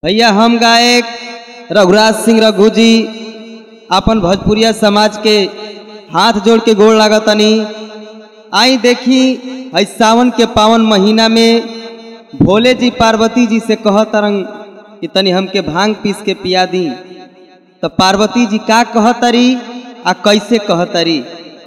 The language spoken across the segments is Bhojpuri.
भैया हम गायक रघुराज सिंह रघु जी अपन भोजपुरिया समाज के हाथ जोड़ के गोड़ लागतनी आई देखी है सावन के पावन महीना में भोले जी पार्वती जी से कहतरंग कि तनी हमके भांग पीस के पिया दी तो पार्वती जी का कहतरी आ कैसे कहतरी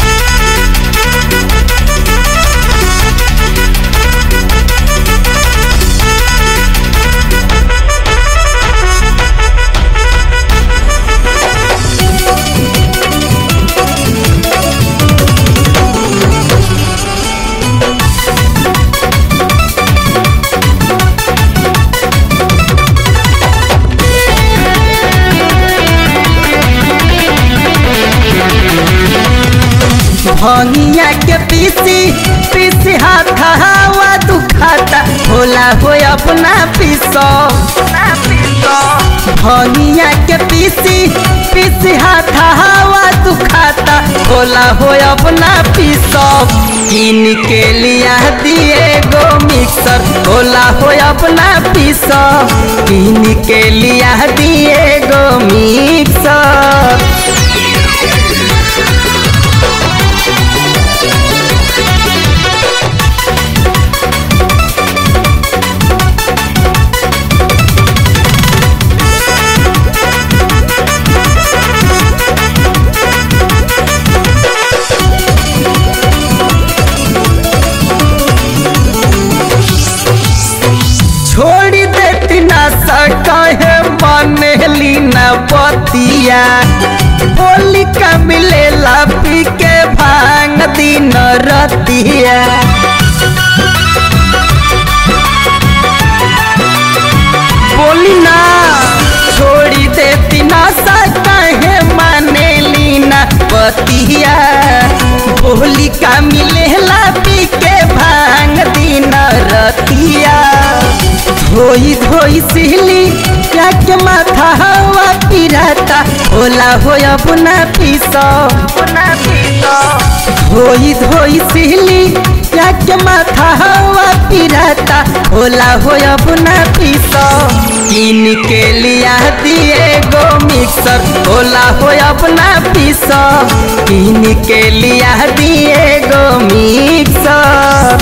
भंगिया के पीसी पीसी हाथ हवा दुखाता होला हो अपना पीसो भंगिया के पीसी पीसी हाथ हवा दुखाता होला हो अपना पीसो किन के लिया दिए गो मिक्सर होला हो अपना पीसो किन के लिया दिए गो मिक्सर छोड़ी देती ना सके बनेली न पतिया बोली का मिलेला पी के भांग दिन रतिया बोली ना छोड़ी देती ना सके मानेली न पतिया बोली का मिलेला पी के भांग दिन रतिया धोई धोई सिहली क्या के माथा हवा पिराता होला हो अपना पीसो धोई धोई सिहली क्या के माथा हवा पिराता होला हो अपना पीसो किन के लिया दिए गो मिक्सर होला हो अपना पीसो किन के लिया दिए गो मिक्सर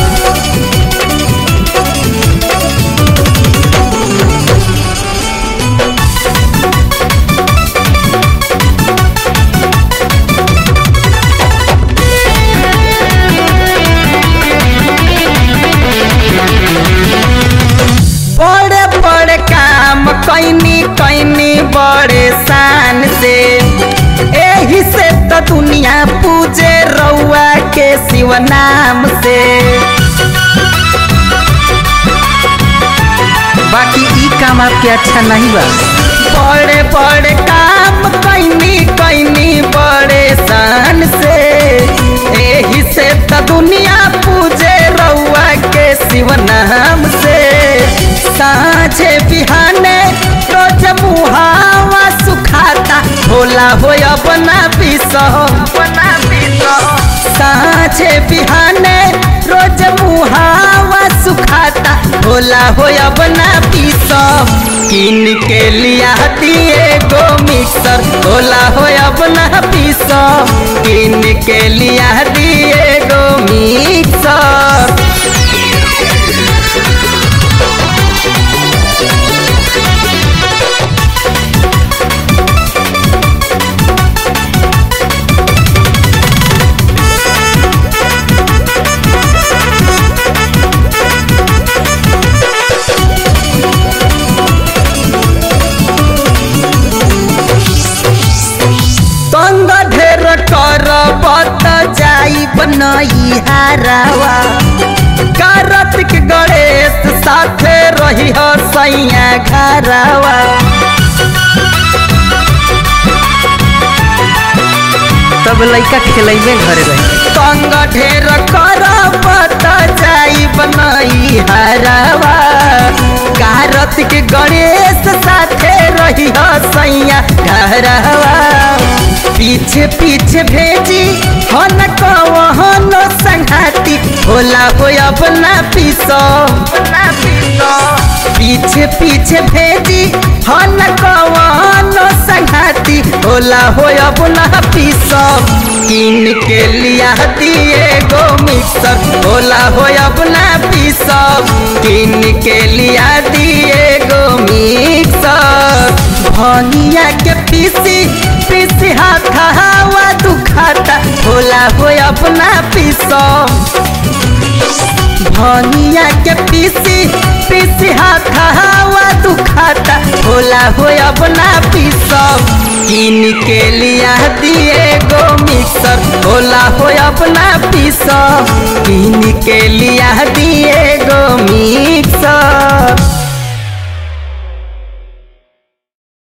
बड़े बड़े काम कैनी कैनी बड़े शान से एही से तो दुनिया पूजे रउआ के शिव नाम से बाकी ई काम आपके अच्छा नहीं बा बड़े बड़े काम कैनी कैनी बड़े शान से एही से तो दुनिया पूजे रउआ के शिव नाम से साँझे बिहाने रोज मुहावा सुखाता होला हो अपना पीसो अपना पीसो साँझे बिहाने रोज मुहावा सुखाता होला हो अपना पीसो किन के लिया दिए गो मिक्सर होला हो अपना पीसो किन के लिया दिए गो मिक्सर तंग ढेर कर बत जाई बनई हारावा कार्तिक गणेश साथे रही हो सैया घरावा तब लइका खेलैबे घरे रही तंग ढेर कर बत जाई बनई हारावा कार्तिक गणेश साथे रही हो सैया घरावा पीछे पीछे भेजी हन कवहन संघाती होला हो अपना पीसो पीछे पीछे भेजी हन कवहन संघाती होला हो अपना पीसो किन के लिया दिए गो मिक्सर होला हो अपना पीसो किन के लिया दिए गो मिक्सर भनिया के पीसी पीसी हाथ हवा दुखाता होला हो अपना पीसो भनिया के पीसी पीसी हाथ हवा दुखाता होला हो अपना पीसो किन के लिया दिए गो मिक्सर होला हो अपना पीसो किन के लिया दिए गो मिक्सर